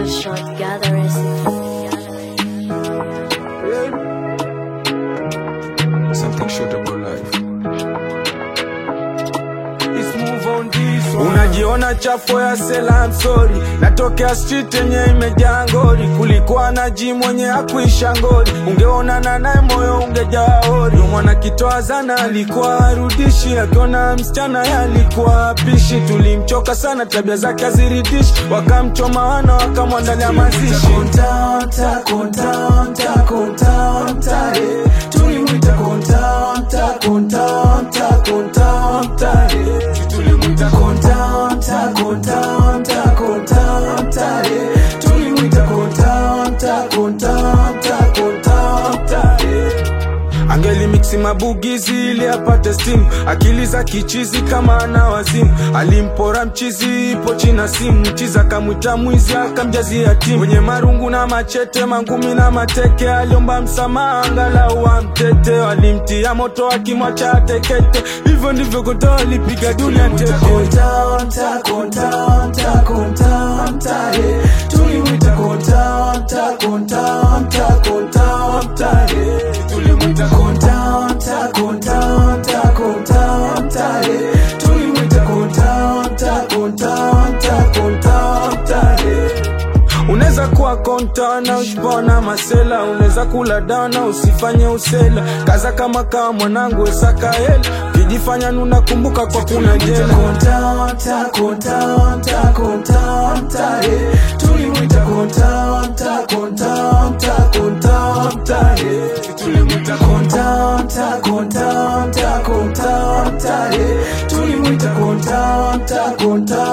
short gatherers. Something short about life. Let's move on this one. Unajiona chafu ya sela, I'm sorry. Natokea street yenye imejaa ngori, kulikuwa na ji mwenye akuisha ngori, ungeonana naye moyo ungejaa hori. Mwana kitoa zana alikuwa arudishi, akiona msichana ye alikuwa apishi. Tulimchoka sana, tabia zake haziridishi, wakamchoma wana wakamwandalia mazishi. Kontanta, kontanta, kontanta, eh. Tulimwita kontanta, kontanta, kontanta, eh. Tulimwita kontanta, kontanta, kontanta, eh. Tulimwita kontanta, kontanta, kontanta, eh. Angelimiksi mabugizi ili apate stimu, akili za kichizi kama ana wazimu. Alimpora mchizi ipo china simu, mchizi akamwita mwizi akamjazia timu. Wenye marungu na machete, mangumi na mateke, aliomba msamaha angalau amtete. Walimtia moto akimwacha atekete, hivyo ndivyo Konta alipiga dunia tete. Kontanta, kontanta, kontanta, eh. Tulimwita kontanta, kontanta, kontanta, eh. Tulimwita kontanta, kontanta, kontanta, eh. Tulimwita kontanta, kontanta, kontanta, eh. Unaweza kuwa konta na ushibona masela, unaweza kula dana usifanye usela, kaza kama kama mwanangu esaka hela, kijifanya nunakumbuka kwa kuna jela. Kontanta, kontanta, kontanta, eh. Tulimwita kontanta, kontanta, kontanta, eh. Tulimwita kontanta, kontanta, kontanta, eh. Tulimwita kontanta, kontanta